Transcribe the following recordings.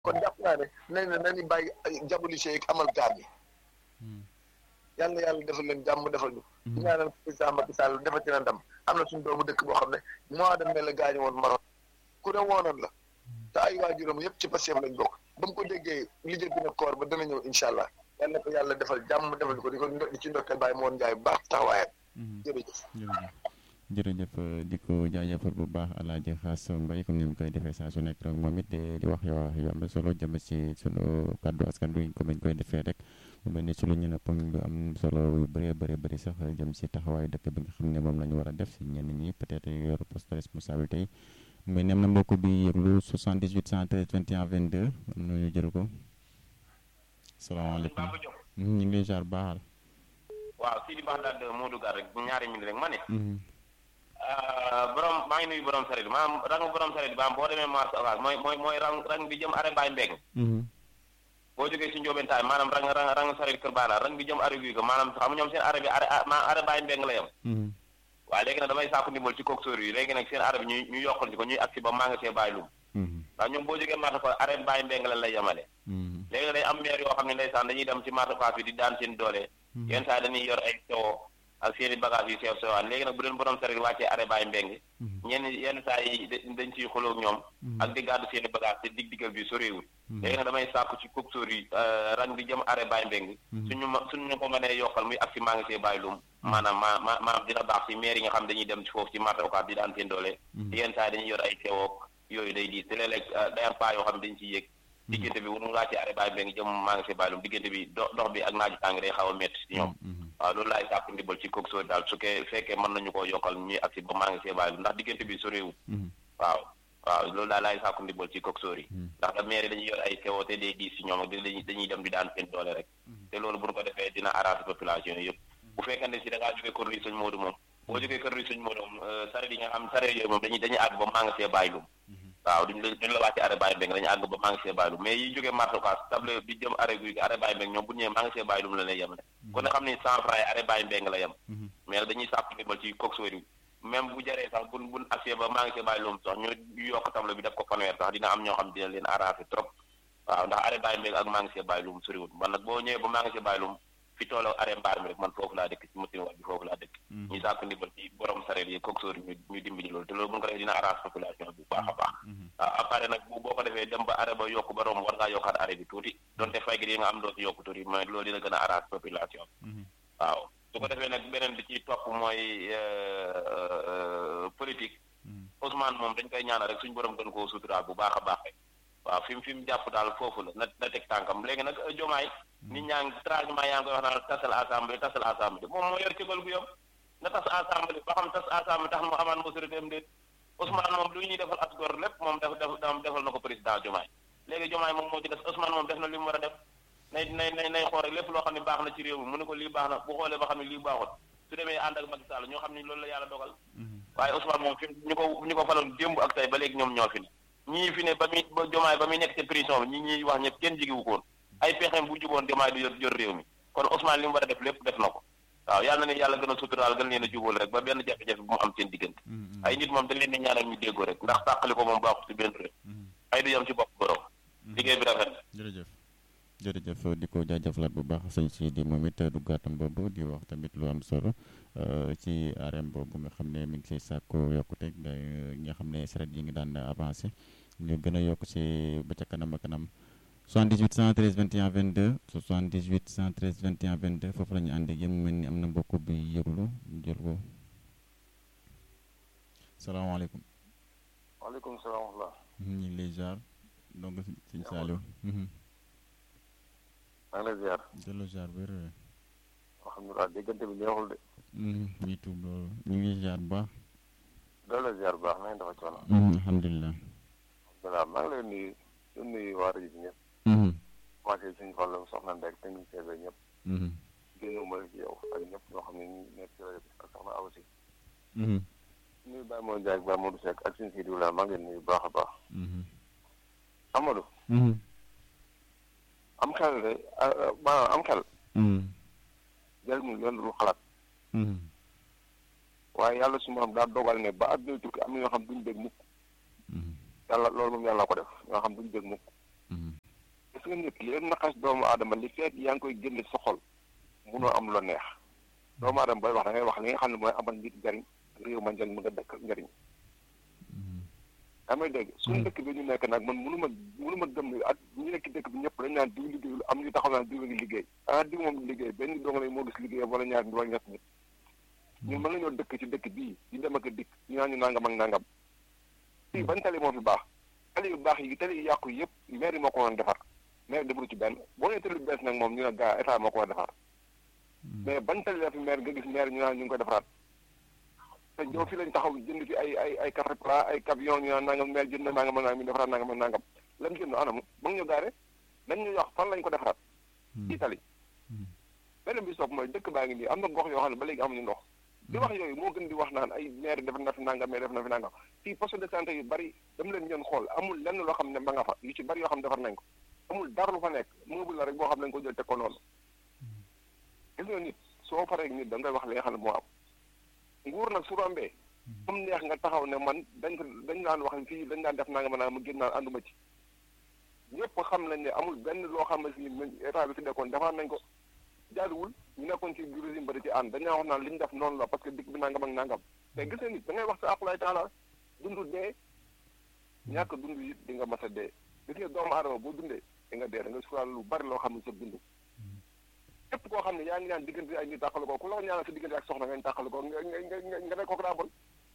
kon jàpp naa ne nañ ne nañu bàyyi diaboliser ak amal gaam yi yàlla na yàlla defal leen jàmm defal ñu di ñaanal président Macky Sall defati na ndam am na suñu doomu dëkk boo xam ne mois de mai la gaañu woon Maroc ku ne woonoon la te ay waajuram yëpp ci Pastef lañ bokk ba mu ko déggee lijjanti na koor ba dana ñëw incha allah yàlla na ko yàlla defal jàmm defal ko di ko di ci ndokkeel bàyyi moon njaay bu baax taxawaayam jërëjëf jërëjëf di ko jaajëfal bu baax Alaaji Xaas Mbay comme ni mu koy defee saa su nekk rek moom it di wax yoo yu am solo jëm ci sunu kàddu askan bi comme ni ñu koy defee rek mu mel ni ci lu ñu ne poñ lu am solo yu bëree bëri bëri sax jëm ci taxawaayu dëkk bi nga xam ne moom la ñu war a def ci ñenn ñi peut-être yor poste de responsabilité yi mais nem na mbokk bi yëglu 78 113 21 22 am na ñu jël ko salaamaaleykum ñu ngi lay jaar baaxal waaw Sidi Ba daal moo duggaat rek ñaari minute rek ma ne. borom maa ngi nuyu borom sareet bi maanaam rang borom sareet bi maanaam boo demee marché Ocass mooy mooy mooy rang rang bi jëm arrêt Baye Mbeng boo jógee si Njóobentaay maanaam rang rang rang sareet Kër Baala rang bi jëm arrêt guy ko maanaam xam ñoom seen arrêt bi arrêt maanaam arrêt Baye Mbeng la yem waaw léegi nag damay sàkku ndimbal ci coxeur yi léegi nag seen arrêt bi ñuy ñu yokkal ci ko ñuy agsi ba maa nga see bàyyi lum ndax ñoom boo jógee marché fa arrêt Baye Mbeng la lay yemale léegi nag day am maire yoo xam ne ndeysaan dañuy dem ci marché Ocass bi di daan seen doole yenn saa dañuy yor ay sewo ak seen i bagage yu sew sewaan léegi nag bu leen borom sareet wàccee arrêt Baye Mbeng ñenn yenn saa yi dañ ciy xuloo ak ñoom ak di gàddu seen i bagage te dig digal bi soréewul léegi nag damay sàkku ci coxeur yi rang bi jëm arrêt Baye Mbeng suñu ma suñu ko mënee yokkal muy ak si maa ngi see bàyyi lum maanaam ma ma maanaam dina baax si maire yi nga xam dañuy dem ci foofu ci marché Ocass di daan seen doole yenn saa yi dañuy yor ay sewoog yooyu day diis te léeg-léeg day am paa yoo xam ne dañ ciy yéeg diggante bi wunu wàccee arrêt Baye Mbeng jëm maa ngi see bàyyi lum diggante bi dox dox bi ak naaju tàng day xaw a métti si ñoom waaw loolu laay sàkku ndimbal ci coxeur daal su kee fekkee mën nañu koo yokkal ñuy agsi ba maa ngi see bàyyi ndax diggante bi soréewul waaw waaw loolu daal laay sàkku ndimbal ci coxeur yi ndax da maire dañuy yor ay sewo te day diis si ñoom ak dañuy dañuy dem di daan seen doole rek te loolu bu ñu ko defee dina arrangé population yi yëpp bu fekkante si da ngaa jógee kër yi sëñ Modou moom boo jógee kër yi sëñ Modou moom sareet yi nga xam sareet yooyu moom dañuy dañuy àgg ba maa ngi see bàyyi lum waaw duñ la duñ la wàcce arrêt Baye Mbeng dañu àgg ba maa ngi see bàyyi lum mais yi jógee marché Ocass table bi jëm arrêt guy gi arrêt Baye Mbeng ñoom bu ñëwee maa ngi see bàyyi lum la lay yem ne kon ne xam ni cent francs yi arrêt Baye Mbeng la yem mais dañuy sàpp ndimbal ci coxeur yi même bu jaree sax bun bun accès ba maa ngi see bàyyi lum sax ñu yokk table bi def ko fanweer sax dina am ñoo xam dina leen arrangé trop waaw ndax arrêt Baye Mbeng ak maa ngi see bàyyi lum soriwul man nag boo ñëwee ba maa ngi see bàyyi lum fi tooloo arrêt mbaar mi rek man foofu laa dëkk ci machine wax bi foofu laa dëkk ñu sàkk ndimbal ci borom sareet yi coxeur yi ñu dimbali loolu te loolu bu ñu ko defee dina arrange population bi bu baax a baax waaw après nag bu boo ko defee dem ba arrêt ba yokk ba romb war ngaa yokkaat arrêt bi tuuti donte fay gi yi nga am doo ci yokk tuuti mais loolu dina gën a arrange population waaw su ko defee nag beneen bi ci topp mooy politique Ousmane moom dañ koy ñaanal rek suñu borom gën koo suturaal bu baax a baax rek waaw fi mu fi mu jàpp daal foofu la na na teg tànkam léegi nag jomaay nit ñaa ngi tragement yaa ngi koy wax naan tasal assemblée tasal assemblée moom moo yor cëgal gu yom na tas assemblée ba xam tas assemblée tax mu amaan majorité am déet Ousmane moom lu ñuy defal as gor lépp moom def def defal na ko président jomaay léegi jomaay moom moo ci des Ousmane moom def na li mu war a def nay nay nay nay xool rek lépp loo xam ne baax na ci réew mi mu ne ko lii baax na bu xoolee ba xam ne lii baaxut su demee ànd ak Macky Sall ñoo xam ne loolu la yàlla dogal waaye Ousmane moom fi ñu ko ñu ko faloon démb ak tey ba léegi ñoom ñoo fi ne ñii fi ne ba muy ba jomaay ba muy nekk ci prison bi ñi ñuy wax ñëpp kenn jigiwu koon ay pexeem bu juboon jomaay du yor yor réew mi kon Ousmane li mu war a def lépp def na ko waaw yàlla na ne yàlla gën a suturaal gën leen a jubóol rek ba benn jafe-jafe bu mu am seen diggante ay nit moom dañ leen di ñaanal ñu déggoo rek ndax tàqali ko moom baaxul ci benn réew ay du yam ci bopp borom liggéey bi rafet na jërëjëf jërëjëf di ko jaajëfalaat bu baax sëñ si di moom it duggaatam boobu di wax tamit lu am solo ci arène boobu nga xam ne mi ngi siy sàkku yokkute nga xam ne saret yi ngi daan avancé ñu gën a yokk si ba ca kanam a kanam 78 113 21 22 78 113 21 22 foofu la ñu ànd ak yéen mu mel ni am na mbokk bi yëglu jël ko salaamaaleykum. waaleykum salaam wa rahmatulah. ñu ngi lay jaar donc sëñ Saliou. maa ngi lay ziar. delloo jaar wér. alhamdulilah déggante bi neexul de. ñuy tuub loolu ñu ngi jaar bu baax. delloo ziar bu baax na ngeen dafa coono. alhamdulilah. alhamdulilah maa ngi lay nuyu di nuyu waa rajo bi ñëpp. commencé suñu xool soxna Ndeye technicien bi ñëpp. génnuma la ci yow ak ñëpp ñoo xam ne ñu nekk ci rajo bi ak soxna Awa Si. nuyu Baye Modou Ndiaye ak Baye Modou Seck ak suñu Sidi Wula maa ngi leen nuyu baax a baax. Amadou. am xel de maanaam am xel. jëriñu yoon lu xalaat. waaye yàlla su ma am daa dogal ne ba àdduna tukki am na ñoo xam duñ dégg mukk. yàlla loolu moom yàlla ko def ñoo xam duñ dégg mukk. nga nit li leen naqas doomu aadama li feet yaa ngi koy génne sa xol munoo am lu neex doomu aadama booy wax da ngay wax li nga xam ne mooy amal nit njariñ réew ma njariñ mu nga dëkk njariñ daa may dégg suñu dëkk bi ñu nekk nag man mënu ma mënu ma gëm ne ak ñu nekk dëkk bi ñëpp dañ naan diw liggéeyul am ñu taxaw naan diw ngi liggéey ah diw moom liggéey benn dong lay moo gis liggéey wala ñaar wala ñett nit ñun mën nañoo dëkk ci dëkk bii di dem ak a dikk ñu naan ñu nangam ak nangam fii ban tali moo fi baax tali yu baax yi tali yu yàqu yëpp maire yi moo ko woon defar maire defaru ci benn boo nee tali bu bees nag moom ñu ne gaa état moo ko war defar mais ban tali la fi maire nga gis maire ñu naan ñu ngi koy defaraat te ñoo fi lañ taxaw jënd fi ay ay ay catapla ay camion ñu naan nangam maire jënd na nangam ak nangam ñu defaraat nangam ak nangam lam jënd anam ba nga ñu gaare dañ ñu wax fan lañ ko defaraat ci tali beneen bi soog mooy dëkk baa ngi nii am na gox yoo xam ne ba léegi amuñu ndox di wax yooyu moo gën di wax naan ay maire def na fi nangam mais def na fi nangam fii poste de santé yu bari dem leen ñoon xool amul lenn loo xam ne ba nga fa yu ci bari yoo xam ne defar nañ ko amul dara lu fa nekk meuble la rek boo xam ne dañ ko jël teg ko noonu gis nga nit soo paree nit da ngay wax li nga xam ne moo am nguur nag su rombee comme neex nga taxaw ne man dañ ko dañ daan wax fii dañ daan def nangam naa ma gën naan ànduma ci ñëpp xam nañ ne amul benn loo xam ne si état bi fi nekkoon defar nañ ko jaaduwul ñu nekkoon ci régime ba di ci ànd dañaa wax naan li ñu def noonu la parce que dikk bi nangam ak nangam mais gis nga nit da ngay wax sa aqulaay taala dund dee ñàkk dund it di nga mas a dee gis nga doomu aadama boo dundee di nga dee da nga sural lu bari loo xam ne sa dund képp koo xam ne yaa ngi ñaan diggante ay ñu tàqal ko ku la ko ñaanal sa diggante ak soxna ngañ tàqal ko nga nga nga nga ne kooku daa bon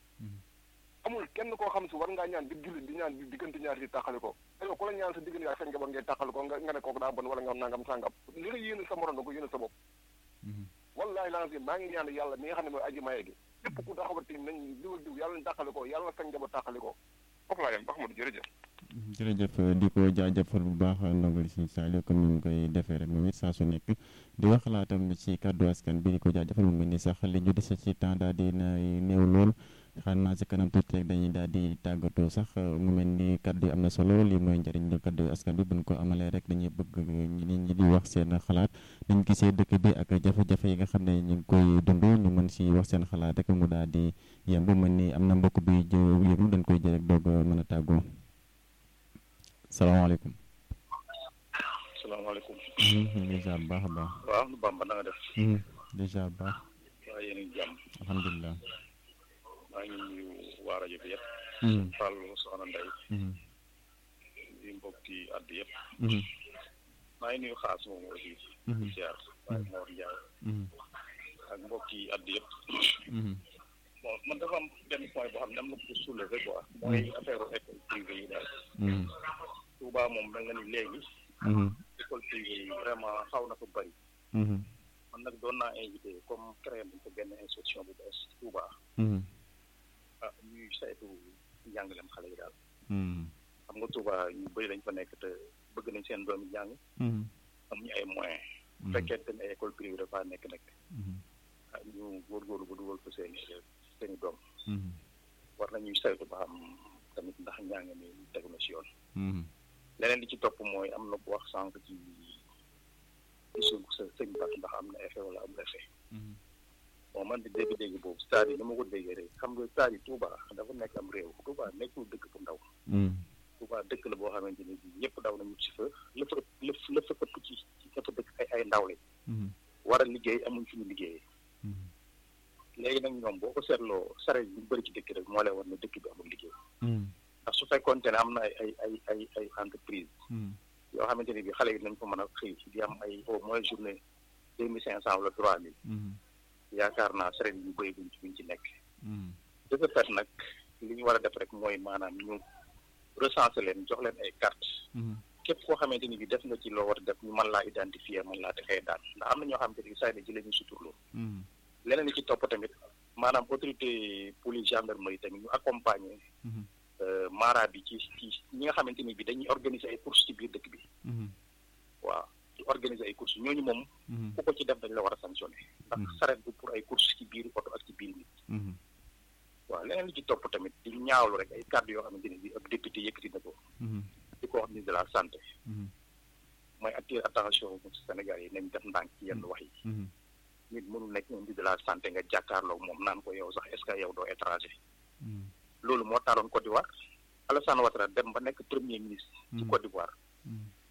amul kenn koo xam si war ngaa ñaan di jullit di ñaan di diggante ñaar di tàqali ko te yow ku la ñaan sa diggante ak sa njaboot ngay tàqal ko nga nga ne kooku daa bon wala nga nangam sàngam li nga yéene sa morom da ko yéene sa bopp wallahi lancé maa ngi ñaan yàlla mi nga xam ne mooy aji maye gi képp ku taxawati nañ diw ak diw yàlla nañ tàqali ko yàlla sa njaboot tàqali ko foofu laa yem ba xamul jërëjëf jërëjëf di ko jaajëfal bu baax ndongali si Saliou comme ni mu koy defee rek moom it saa su nekk di wax xalaatam ci kàddu askan bi di ko jaajëfal mu mel ni sax li ñu dese ci temps daal di na néew lool xam naa si kanam tuuti rek dañuy daal di tàggatoo sax mu mel ni kàddu yi am na solo lii mooy njëriñ lu kàddu askan bi buñ ko amalee rek dañuy bëgg nit ñi di wax seen xalaat dañ gisee dëkk bi ak jafe-jafe yi nga xam ne ñu ngi koy dund ñu mën si wax seen xalaat rek mu daal di yemb mel ni am na mbokk bi yëglu dañ koy jël rek doog mën a tàggoo salaamaaleykum. salaamaaleykum. dèjà bu baax a baax. waaw nu Bamba na nga def. dèjà bu baax. waaw yéen a ngi jàmm. alhamdulilah. maa ngi nuyu waa rajo bi yëpp. Fallou Soxna Ndeye. di mbokki àdd yëpp. maa ngi nuyu xaas moom aussi. di ziar waaye Mor Ndiaye. ak mbokki àdd yëpp. bon man dafa am benn point boo xam ne am na ko soulever quoi. mooy affaire école privée yi daal. Touba moom mel na ni léegi. école privée yi vraiment xaw na ko bëri. man nag doon naa invité comme créé nañ ko benn institution bu bees Touba. ah ñuy saytu njàngaleem xale yi daal. xam nga Touba ñu bëri dañ fa nekk te bëgg nañ seen doomi jàng. amuñu ay moyens. bu fekkente ne école privée dafa nekk nag. ah ñu góorgóorlu ba dugal ko seen seen i doom. war nañuy saytu ba xam tamit ndax njàng mi tegu na si yoon. leneen li ci topp mooy am na bu wax sànq ci ci suuf sa sëñ Ba ndax am na effet wala amul effet. bon man di dégg-dégg boobu c'est-à-dire ni ma ko déggee rek xam nga c'est-à-dire Touba dafa nekk am réew Touba nekkul dëkk bu ndaw. Touba dëkk la boo xamante ni bii ñëpp daw nañu ci fa lépp lépp lépp ëpp ci ci fa dëkk ay ay ndaw lañ. war a liggéey amuñ fi ñu liggéeyee. léegi nag ñoom boo ko seetloo sare yu bëri ci dëkk rek moo lay war ne dëkk bi amul liggéey. ndax su fekkoonte ne am na ay ay ay ay ay entreprise yoo xamante ne bi xale yi nañ ko mën a xëy di am ay au moins journée deux mille cinq cent wala trois mille yaakaar naa sare yi ñu bëri buñ ci buñ ci nekk de ce fait nag li ñu war a def rek mooy maanaam ñu recenser leen jox leen ay carte képp koo xamante ni bi def nga ci loo war a def ñu mën laa identifier mën laa defee daan ndax am na ñoo xamante ni bi say na ci la ñu suturloo leneen li ci topp tamit maanaam autorité police gendarmerie tamit ñu accompagner mara bi ci ci ñi nga xamante ni bi dañuy organiser ay courses ci biir dëkk bi waaw di organiser ay courses ñooñu moom ku ko ci def dañ la war a sanctionner ndax saret bu pour ay courses ci biir oto ak ci biir nit waaw leneen li ci topp tamit di ñaawlu rek ay kàddu yoo xamante ni bi ab député yëkkati na ko di ko wax ministre de la santé mooy attirer attention Sénégal yi nañ def ndànk ci yenn wax yi nit mënul nekk ministre de la santé nga jàkkaarloo moom naan ko yow sax est-ce que yow doo étranger loolu moo taaloon Côte d'Ivoire Alassane Ouattara dem ba nekk premier ministre ci Côte d'Ivoire ah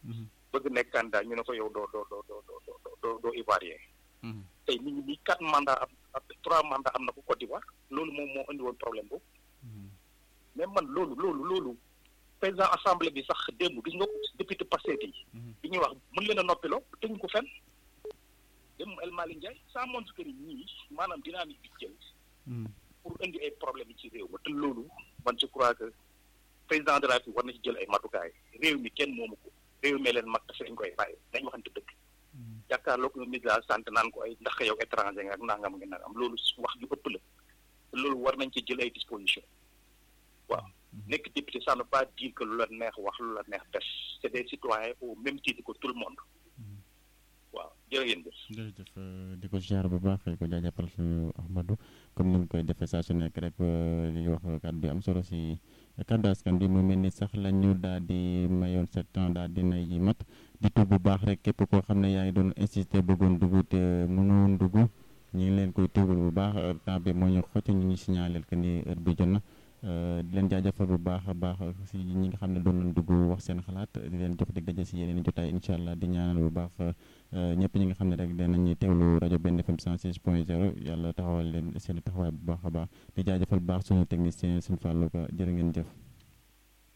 bëgg nekk candidat ñu ne ko yow doo doo doo doo doo doo doo ivoirien tey nit ñi nii quatre mandat am trois mandat am na ko Côte d'Ivoire loolu moom moo indi woon problème boobu mais man loolu loolu loolu président assemblée bi sax démb gis nga député Pastef yi bi ñuy wax mën leen a noppiloo teguñ ko fenn démb El Malick Ndiaye ça montre que ni ñii maanaam dynamique bi jël pour indi ay problème yi ci réew ma te loolu man je crois que président de la République war na ci jël ay matukaay réew mi kenn moomu ko réew mi leen mag dafa dañ koy bàyyi dañ waxante dëgg jàkkaarloog le ministre de la santé naan ko ay ndax yow étranger nga ak nangam nga nangam loolu wax ju ëpp la te loolu war nañ ci jël ay disposition waaw nekk député ça ne veut pas dire que lu la neex wax lu la neex def c'est des citoyens au même titre que tout le monde waaw jërë ngeen jëf jërëjëf di ko ziar bu baax ko jaajëfal suñu Ahmadou comme ni mu koy defee saa su nekk rek li wax kàddu bi am solo si kàddu askan bi mu mel ni sax la ñu daal di mayoon sept ans daal di nay mat di tuub bu baax rek képp koo xam ne yaa ngi doon insister bëggoon dugg te mënoon dugg ñu ngi leen koy tuubal bu baax temps bi moo ñu xocc ñu ngi signalé que ni heure bi jot na di leen jaajëfal bu baax a baax si ñi nga xam ne doon nañ dugg wax seen xalaat di leen jox dig daje si yeneen i jotaay incha allah di ñaanal bu baax ñëpp ñi nga xam ne rek danañuy teewlu rajo benn FM 106 point 0 yàlla taxawal leen seen taxawaay bu baax a baax di jaajëfal bu baax suñu technicien suñu fàllu ko jërë ngeen jëf